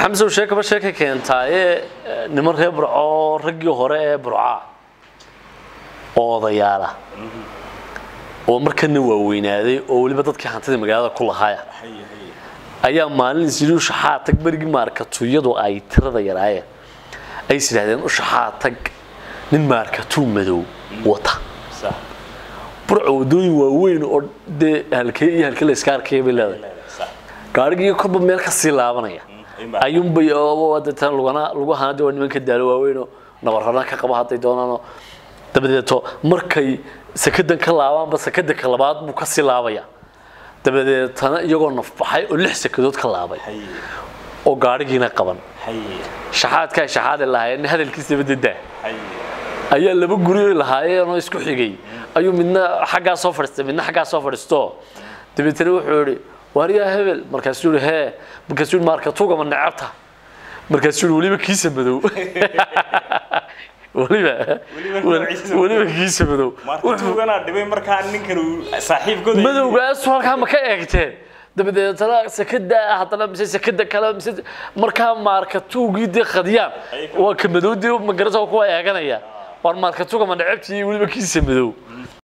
xamsow sheekaba sheeka keentaaye niman reer burco raggii hore ee burca oo odayaala oo markana waaweynaaday oo weliba dadkii hantida magaalada ku lahaaya ayaa maalin isyihi ushaxaa tag berigii maarkatuyadu ay tirada yaraayeen ay is idhahdeen ushaxaa tag nin maarkatuu madow wata burco wadooyin waaweyn oo dee halkee iyo halkee la iska arkaya bay leedahay gaarigii korba meel ka sii laabanaya ayuunbay deetan lugana lagu ahaana waa nimanka daalo waaweynoo nabarrana ka qaba hadday doonaanoo dabadeeto markay sakadan ka laabaanba sakadanka labaad buu ka sii laabaya dabadeetana iyagoo nafbaxay oo lix sakadood ka laabay oo gaarigiina qaban shaxaadkaa shaxaadi lahaayeen hadalkiisa badedaa ayaa laba guri lahaayeenoo isku xigay ayuu midna xaggaa soo fadhiistay midna xaggaa soo fadhiisto dabeetana wuxuu yidhi waaryaa hebel markaasuu yidhi hee markaasuu yidhi maarkatuuga ma necabta markaasuu yidhi weliba kiisa madow weliba weliba kiisa madow markatuugana dhibay markaa ninkan uu saaxiibkooda madowgaasu halkaa ma ka eegteen dabadeetana sekada haddana mise sekada kale mise markaa maarkatuugii dee qadiyaan waa ka madowdii magarata kuwa eeganaya waar maarkatuuga ma necabtii weliba kiisa madow